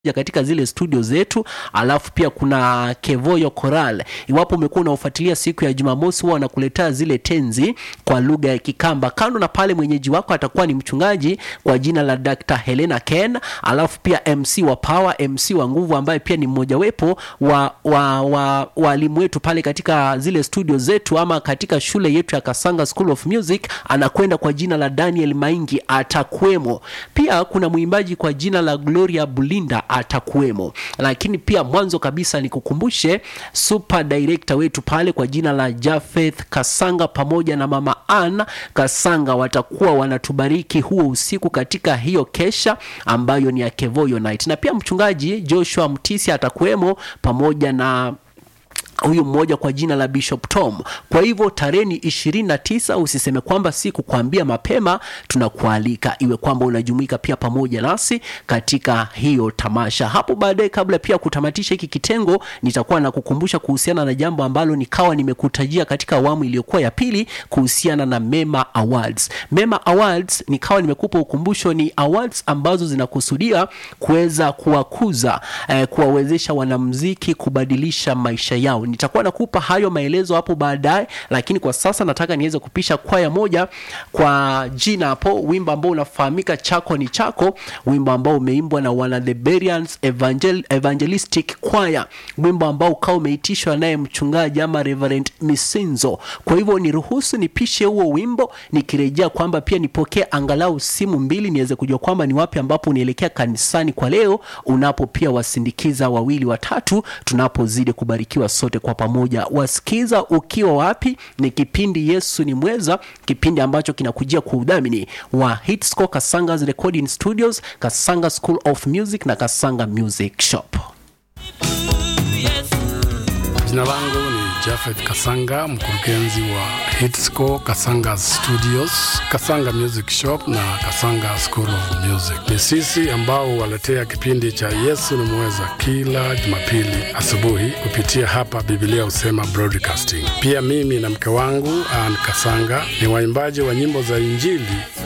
katika zile studio zetu, alafu pia kuna Kevoyo Choral. Iwapo umekuwa unaofuatilia siku ya Jumamosi, huwa wanakuletea zile tenzi kwa lugha ya Kikamba. Kando na pale, mwenyeji wako atakuwa ni mchungaji kwa jina la Dr. Helena Ken, alafu pia MC wa Power, MC wa nguvu, ambaye pia ni mmojawepo wa wa wa walimu wetu pale katika zile studio zetu ama katika shule yetu ya Kasanga School of Music, anakwenda kwa jina la Daniel Maingi, atakuwemo. Pia kuna mwimbaji kwa jina la Gloria Bulinda atakuwemo, lakini pia mwanzo kabisa nikukumbushe super director wetu pale kwa jina la Jafeth Kasanga pamoja na mama Ann Kasanga watakuwa wanatubariki huo usiku katika hiyo kesha ambayo ni ya Kevoyo Night, na pia mchungaji Joshua Mtisi atakuwemo pamoja na huyu mmoja kwa jina la Bishop Tom. Kwa hivyo tarehe ni ishirini na tisa. Usiseme kwamba si kukwambia mapema, tunakualika iwe kwamba unajumuika pia pamoja nasi katika hiyo tamasha. Hapo baadaye, kabla pia kutamatisha hiki kitengo, nitakuwa na kukumbusha kuhusiana na jambo ambalo nikawa nimekutajia katika awamu iliyokuwa ya pili kuhusiana na Mema Awards. Mema Awards nikawa nimekupa ukumbusho, ni awards ambazo zinakusudia kuweza kuwakuza eh, kuwawezesha wanamuziki kubadilisha maisha yao nitakuwa nakupa hayo maelezo hapo baadaye, lakini kwa sasa nataka niweze kupisha kwaya moja kwa jina hapo, wimbo ambao unafahamika chako ni chako, wimbo ambao umeimbwa na wana The Bereans Evangel Evangelistic Choir, wimbo ambao ukawa umeitishwa naye mchungaji ama Reverend Misinzo. Kwa hivyo niruhusu nipishe huo wimbo, nikirejea kwamba pia nipokee angalau simu mbili niweze kujua kwamba ni wapi ambapo unaelekea kanisani kwa leo, unapo pia wasindikiza wawili watatu, tunapozidi kubarikiwa sote kwa pamoja. Wasikiza ukiwa wapi? Ni kipindi Yesu ni Mweza, kipindi ambacho kinakujia kwa udhamini wa Hitsco Kasanga's Recording Studios, Kasanga School of Music na Kasanga Music Shop. Jina langu ni Jafeth Kasanga, mkurugenzi wa Hitsco Kasanga Studios, Kasanga Music Shop na Kasanga School of Music. Ni sisi ambao waletea kipindi cha Yesu ni Mweza kila Jumapili asubuhi kupitia hapa Biblia Husema Broadcasting. Pia mimi na mke wangu Ann Kasanga ni waimbaji wa nyimbo za Injili